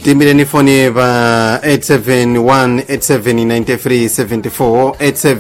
timbireni foni pa 871879374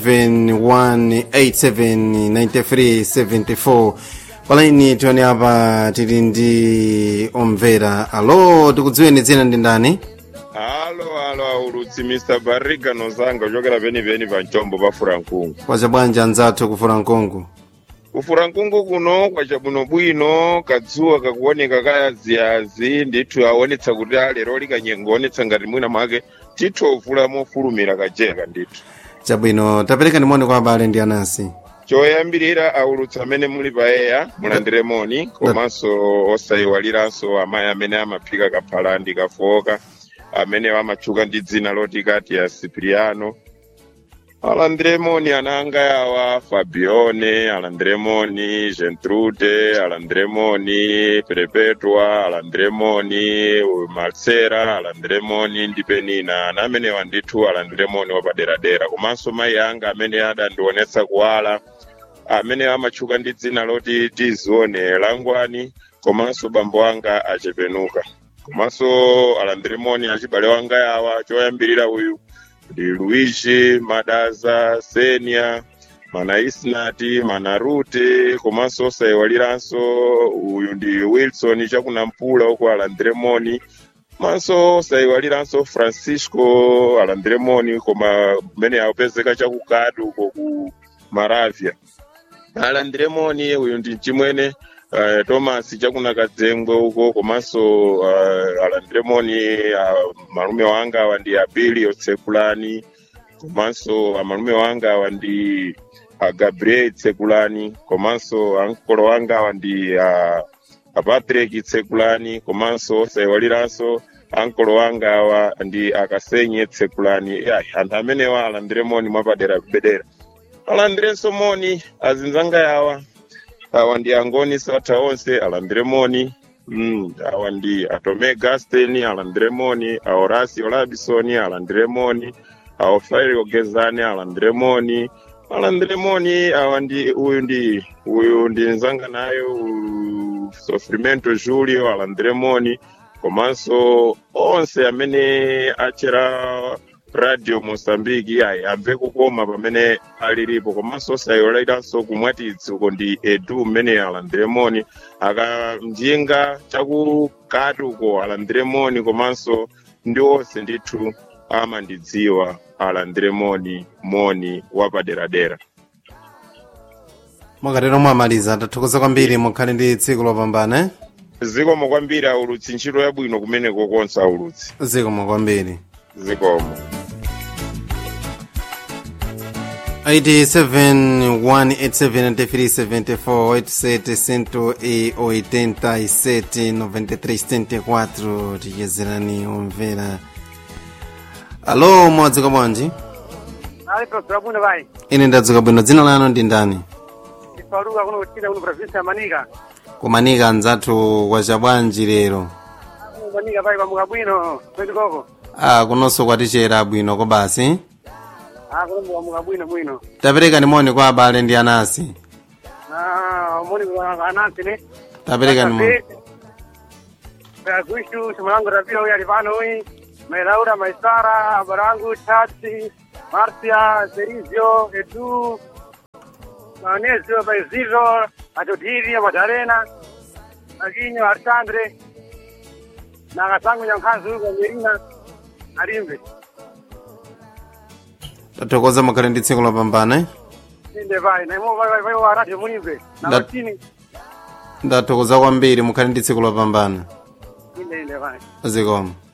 871879374 palaini tione apa tili ndi omvera alo tikudziweni dzina ndi ndani halo halo aulutsi mr barriga nozanga kuchokera penipeni pa mchombo pa furankungu kwacha bwanji anzathu kufura mkungu kufurankungu kuno kwachabwinobwino kadzuwa kakuoneka kayaziyazi ndithu aonetsa kuti lero likanyengo onetsa ngati mwina mwake tithu ovula mofulumira kajeka ndithu chabwino tapereka ndimoni kwa abale ndi anansi choyambirira aulutsi amene muli pa eya mulandire moni komanso osayiwaliranso amayi amene amaphika kaphalandi kafoka amene amatchuka ndi dzina loti kati ya cipriano alandiremoni ananga yawa fabione alandiremoni gentrude alandiremoni perpetua alandiremoni marcera alandiremoni ndi penina ana amenewa ndithu alandiremoni wapaderadera komanso mayi anga amene adandionetsa kuwala amene amatchuka ndi dzina loti tizione langwani komanso bambo anga achepenuka komanso alandiremoni achibale wanga yawa choyambirira uyu ndi luigi madaza senia mana isnati mana rute komanso osayiwaliranso uyu ndi wilson chakunampula uko alandiremoni komanso osayiwaliranso francisco alandiremoni koma kumene akupezeka chakukati uko ku maravia alandiremoni uyu ndi chimwene uh, thomas chakunakadzengwe uko komanso uh, alandiremoni uh, malume wanga awa ndi abili otsekulani komanso amalume wanga awa ndi uh, gabriel tsekulani komanso ankolo wanga awa ndi uh, apatrick tsekulani komanso osayiwaliranso ankolo wanga awa ndi akasenye tsekulani ya anthu amenewa alandiremoni mwapadera kubedera alandirenso moni azinzanga yawa awa ndi angoni satha onse alandiremoni mm, awa ndi atome gasten alandiremoni aorasio labisoni alandiremoni aofairi ogezani alandiremoni alandiremoni awa ndi uyu ndi uyu ndi nzanga nayo uyu sofrimento julio alandiremoni komanso onse amene achera radio mosambiki ayi amve kukoma pamene alilipo komanso osayiwaliranso kumwatitsi uko ndi edu mmene alandiremoni akamjinga chakukati uko alandiremoni komanso ndi onse ndithu amandidziwa alandiremoni moni wapaderadera mwakatero mwamaliza tathokoza kwambiri mukhale ndi tsiku lopambana eh? zikomo kwambiri aulutsi ntchito yabwino kumeneko konse aulutsi zikomo kwambiri zikomo 87 tiyezerani omvera alo mwadzuka bwanji alipo bwino vai ine ndadzuka bwino dzina lanu ndi ndani ifaluka kuno kuchita kuno provinsi ya manika kumanika anzathu kwacha bwanji lero Kuno manika vai kwamuka bwino kweti koko ah, kunonso kwatichera bwino kobasi ah kuno kwamuka bwino bwino tapereka ndimoni kwa abale ndi anasi ah moni kwa anansi ne tapereka ndimoni Agushu Shimalango Rabio huyu alipano huyu Melaura Maisara Barangu Chati Marcia Serizio Edu Manesio Baiziro Atotiri Madarena Aginyo Artandre na Kasangu Nyankanzu huko Merina Arimbe tathokoza mukhale ndi tsiku lopambana eh? Inde vai na imo vai vai vai wa radio munimbe na Da- matini ndathokoza kwambiri mukhale ndi tsiku lopambana inde inde vai zikomo